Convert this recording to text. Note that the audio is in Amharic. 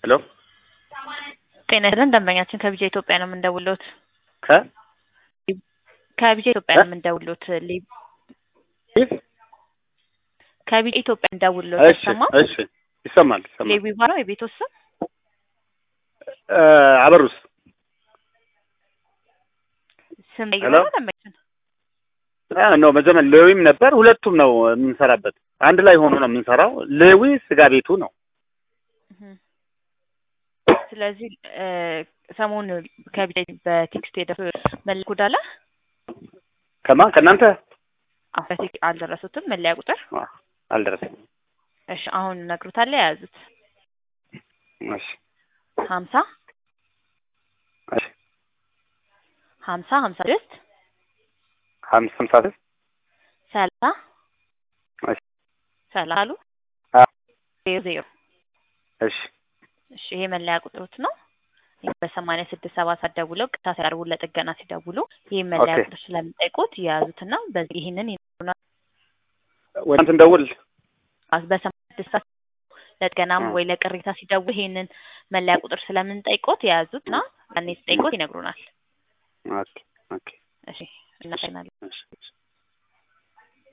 ሄሎ ጤና ይስጥልን ደንበኛችን ከቢጃ ኢትዮጵያ ነው የምንደውሎት። ከ ከቢጃ ኢትዮጵያ ነው የምንደውሎት። ሊ- ይህ ከቢጃ ኢትዮጵያ እንደውሎት እሺ ተሰማ እሺ ይሰማል ይሰማል። ሌዊባ ነው የቤቶት ስም። እ አበሩስ ስም ሄሎ? ነው ደንበኛችን። አ ነው መጀመሪያ ሌዊም ነበር። ሁለቱም ነው የምንሰራበት። አንድ ላይ ሆኖ ነው የምንሰራው። ሌዊ ስጋ ቤቱ ነው። እህ። ስለዚህ እ ሰሞኑን ከቢጃ በቴክስት የደረሰው መለያ ኮድ አለ? ከማን ከእናንተ አዎ፣ በቴክስት አልደረሱትም መለያ ቁጥር። አ፣ አልደረሰኝም። እሺ አሁን እነግሮታለሁ የያዙት እሺ ሀምሳ እሺ ሀምሳ ሀምሳ ስድስት ሀምሳ ሀምሳ ስድስት ሰላሳ እሺ ሰላሳ አሉ አ፣ ዜሮ ዜሮ እሺ እሺ ይሄ መለያ ቁጥሮት ነው። በሰማንያ ስድስት ሰባ ሰዓት ደውለው ቅታ ሲያርቡ ለጥገና ሲደውሉ ይህ መለያ ኦኬ። ቁጥር ስለምጠይቁት የያዙትና በዚህ ይህንን ይነግሩናል። ወይ እንትን ደውል አስ- በሰማንያ ስድስት ሰዓት ለጥገናም አ። ወይ ለቅሬታ ሲደውሉ ይህንን መለያ ቁጥር ስለምንጠይቆት የያዙትና ያኔ ሲጠይቆት ይነግሩናል። ኦኬ ኦኬ እሺ እናመሰግናለን። እሺ እሺ